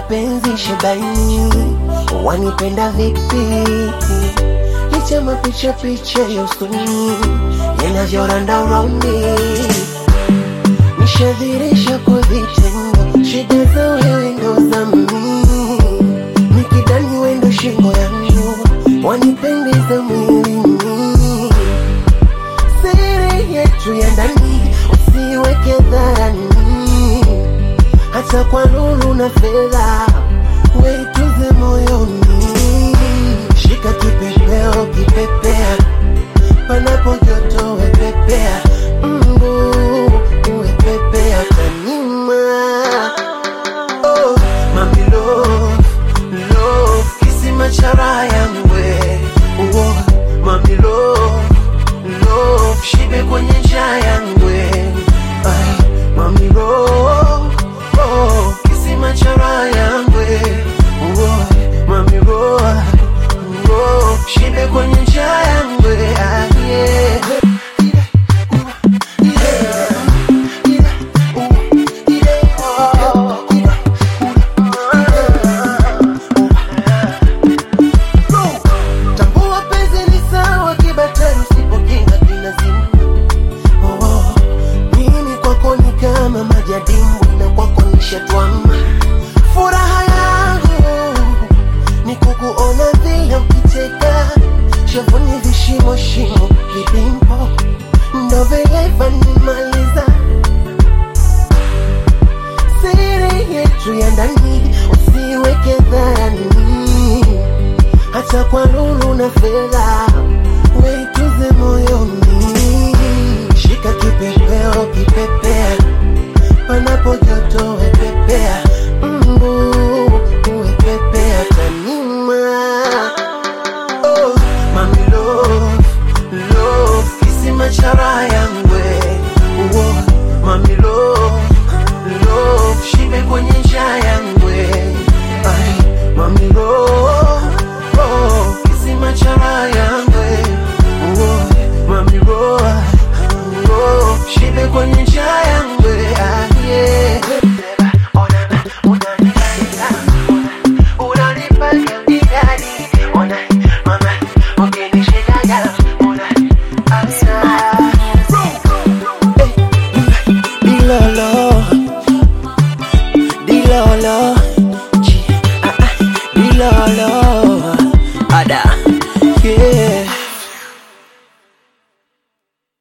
mapenzi shebaini, wanipenda vipi? Licha mapicha picha ya usoni yanavyoranda raundi, nishadhirisha kwa vitendo, shida za wewe ndo za mimi, nikidani wendo shingo yangu, wanipendeza mwilini siri yetu ya ndani usiweke dharani, hata kwa lulu na fedha weituze moyoni. Shika kipepeo, kipepea panapo joto, wepepea mbu uwepepea kanima Oh, mami love, love, kisima cha raha yangu we. Oh, mami love, love, shibe kwenye njaa yangu we. Ay, mami love, oh, kisima cha raha yangu we. Oh, mami love, love, shibe kwenye njaa yangu we. Ah, yeah. Tambua penzi ni sawa kibatari, usipokinga kinazimu. Oh, oh. Mimi kwako ni kama maji ya dimbwi na kwako nishatwama. Furaha yangu ni kukuona vile ukicheka, shavuni vishimo shimo vidimpo, ndo vile vanimaliza siri yetu ya ndani, usiweke dharani hata kwa lulu na fedha weituze moyoni. Shika kipepeo, kipepea panapo joto, wepepea